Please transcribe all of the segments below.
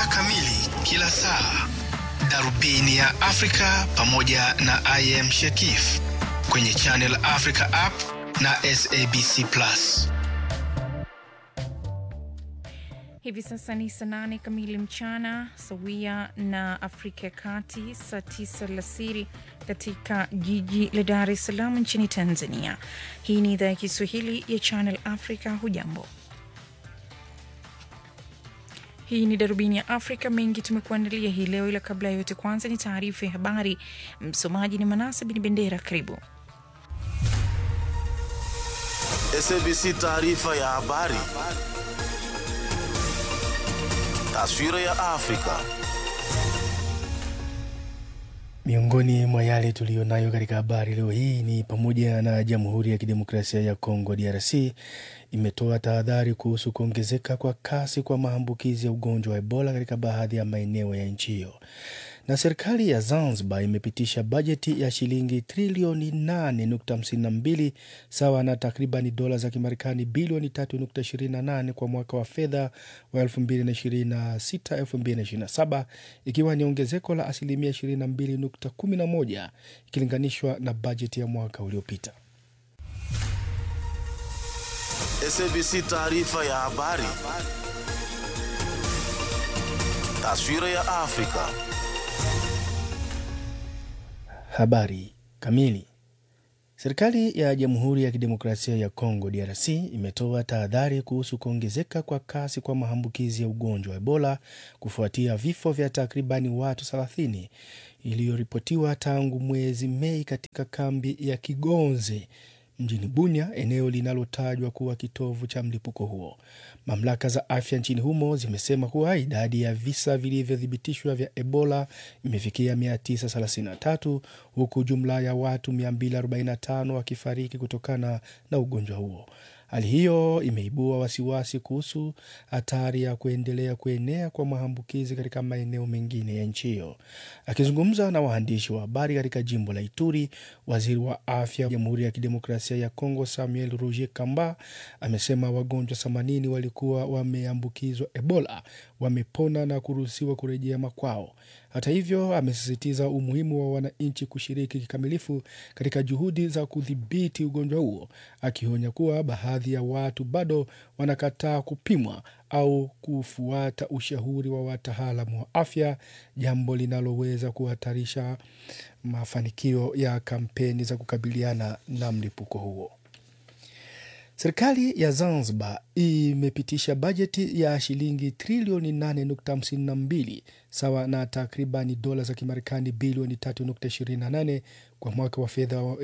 kamili kila saa, darubini ya Afrika pamoja na IM Shekif kwenye Channel Africa app na SABC Plus. Hivi sasa ni saa nane kamili mchana sawia na Afrika ya Kati, saa tisa alasiri katika jiji la Dar es Salaam nchini Tanzania. Hii ni idhaa ya Kiswahili ya Channel Africa. Hujambo, hii ni darubini ya Afrika. Mengi tumekuandalia hii leo, ila kabla ya yote, kwanza ni taarifa ya habari. Msomaji ni Manasa Bin Bendera. Karibu. SABC taarifa ya habari. Taswira ya Afrika. Miongoni mwa yale tuliyonayo katika habari leo hii ni pamoja na Jamhuri ya Kidemokrasia ya Kongo DRC imetoa tahadhari kuhusu kuongezeka kwa kasi kwa maambukizi ya ugonjwa wa Ebola katika baadhi ya maeneo ya nchi hiyo. Na serikali ya Zanzibar imepitisha bajeti ya shilingi trilioni 8.52 sawa na takribani dola za Kimarekani bilioni 3.28 kwa mwaka wa fedha wa 2026-2027 ikiwa ni ongezeko la asilimia 22.11 ikilinganishwa na bajeti ya mwaka uliopita. SABC taarifa ya habari. Taswira ya Afrika. Habari kamili. Serikali ya Jamhuri ya Kidemokrasia ya Kongo DRC imetoa tahadhari kuhusu kuongezeka kwa kasi kwa maambukizi ya ugonjwa wa Ebola kufuatia vifo vya takribani watu 30 iliyoripotiwa tangu mwezi Mei katika kambi ya Kigonze mjini Bunia, eneo linalotajwa kuwa kitovu cha mlipuko huo. Mamlaka za afya nchini humo zimesema kuwa idadi ya visa vilivyothibitishwa vya Ebola imefikia 933 huku jumla ya watu 245 wakifariki kutokana na ugonjwa huo. Hali hiyo imeibua wasiwasi kuhusu hatari ya kuendelea kuenea kwa maambukizi katika maeneo mengine ya nchi hiyo. Akizungumza na waandishi wa habari katika jimbo la Ituri, waziri wa afya wa Jamhuri ya Kidemokrasia ya Kongo Samuel Roger Kamba amesema wagonjwa 80 walikuwa wameambukizwa Ebola wamepona na kuruhusiwa kurejea makwao. Hata hivyo, amesisitiza umuhimu wa wananchi kushiriki kikamilifu katika juhudi za kudhibiti ugonjwa huo, akionya kuwa baadhi ya watu bado wanakataa kupimwa au kufuata ushauri wa wataalamu wa afya, jambo linaloweza kuhatarisha mafanikio ya kampeni za kukabiliana na mlipuko huo. Serikali ya Zanzibar imepitisha bajeti ya shilingi trilioni 8.52 sawa na takribani dola za Kimarekani bilioni 3.28 kwa mwaka wa fedha wa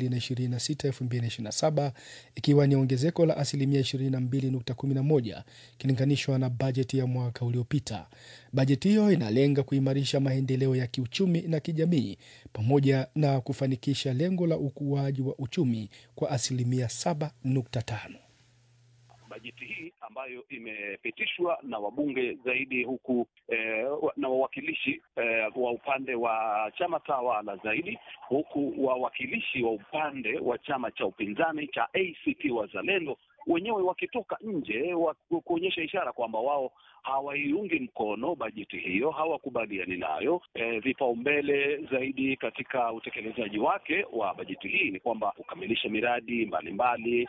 2026-2027 ikiwa ni ongezeko la asilimia 22.11 ikilinganishwa na bajeti ya mwaka uliopita. Bajeti hiyo inalenga kuimarisha maendeleo ya kiuchumi na kijamii pamoja na kufanikisha lengo la ukuaji wa uchumi kwa asilimia 7.5. Bajeti hii ambayo imepitishwa na wabunge zaidi huku eh, na wawakilishi eh, wa upande wa chama tawala zaidi huku wawakilishi wa upande wa chama cha upinzani cha ACT Wazalendo wenyewe wakitoka nje wa kuonyesha ishara kwamba wao hawaiungi mkono bajeti hiyo, hawakubaliani nayo. E, vipaumbele zaidi katika utekelezaji wake wa bajeti hii ni kwamba kukamilisha miradi mbalimbali mbali.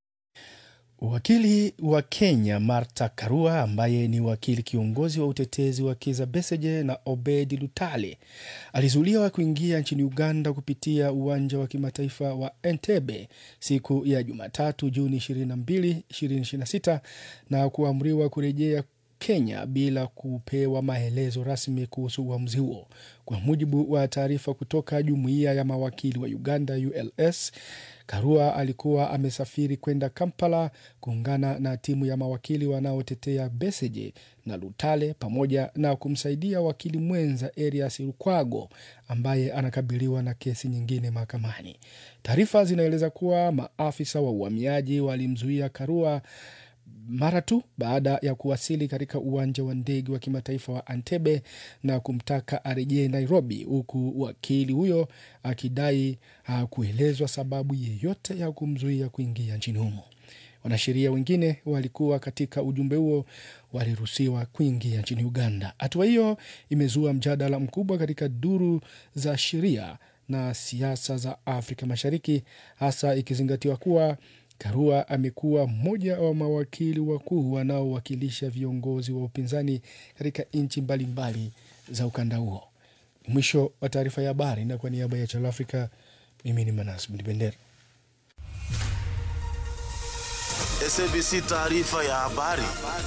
Wakili wa Kenya Martha Karua ambaye ni wakili kiongozi wa utetezi wa Kiza Besigye na Obedi Lutale alizuiliwa kuingia nchini Uganda kupitia uwanja wa kimataifa wa Entebbe siku ya Jumatatu Juni 22, 2026 na kuamriwa kurejea Kenya bila kupewa maelezo rasmi kuhusu uamuzi huo. Kwa mujibu wa taarifa kutoka jumuiya ya mawakili wa Uganda ULS, Karua alikuwa amesafiri kwenda Kampala kuungana na timu ya mawakili wanaotetea Besigye na Lutale pamoja na kumsaidia wakili mwenza Erias Lukwago ambaye anakabiliwa na kesi nyingine mahakamani. Taarifa zinaeleza kuwa maafisa wa uhamiaji walimzuia Karua mara tu baada ya kuwasili katika uwanja wa ndege wa kimataifa wa Entebbe na kumtaka arejee Nairobi, huku wakili huyo akidai hakuelezwa sababu yeyote ya kumzuia kuingia nchini humo. Wanasheria wengine walikuwa katika ujumbe huo waliruhusiwa kuingia nchini Uganda. Hatua hiyo imezua mjadala mkubwa katika duru za sheria na siasa za Afrika Mashariki, hasa ikizingatiwa kuwa Karua amekuwa mmoja wa mawakili wakuu wanaowakilisha viongozi wa upinzani katika nchi mbalimbali za ukanda huo. Ni mwisho wa taarifa ya habari, na kwa niaba ya Channel Africa, mimi ni Manas Mdibendera. SABC taarifa ya habari.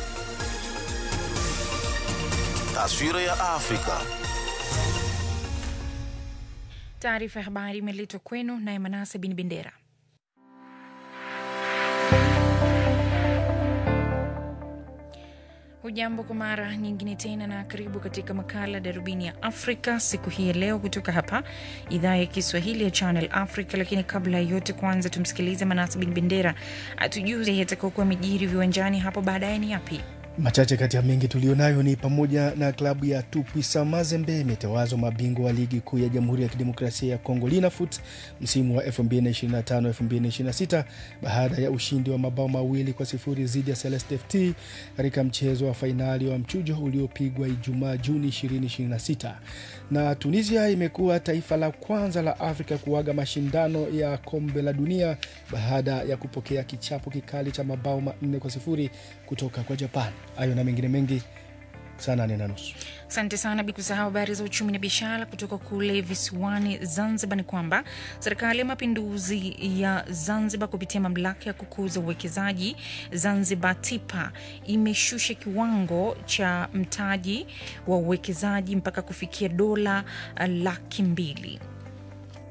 Taswira ya Afrika. Taarifa ya habari imeletwa kwenu naye Manase Bin Bendera. Hujambo kwa mara nyingine tena na karibu katika makala Darubini ya Afrika siku hii ya leo kutoka hapa idhaa ya Kiswahili ya Channel Africa. Lakini kabla ya yote, kwanza tumsikilize Manase Bin Bendera atujuze yatakaokuwa mijiri viwanjani hapo baadaye ni yapi. Machache kati ya mengi tulionayo ni pamoja na klabu ya Tupwisa Mazembe imetawazwa mabingwa wa ligi kuu ya Jamhuri ya Kidemokrasia ya Kongo Linafoot msimu wa 2025-2026 baada ya ushindi wa mabao mawili kwa sifuri dhidi ya Celeste FT katika mchezo wa fainali wa mchujo uliopigwa Ijumaa Juni 2026. Na Tunisia imekuwa taifa la kwanza la Afrika kuaga mashindano ya kombe la dunia baada ya kupokea kichapo kikali cha mabao manne kwa sifuri kutoka kwa Japan. Hayo na mengine mengi saa nane na nusu. Asante sana, bila kusahau habari za uchumi na biashara kutoka kule visiwani Zanzibar. Ni kwamba serikali ya mapinduzi ya Zanzibar kupitia mamlaka ya kukuza uwekezaji Zanzibar TIPA imeshusha kiwango cha mtaji wa uwekezaji mpaka kufikia dola uh, laki mbili.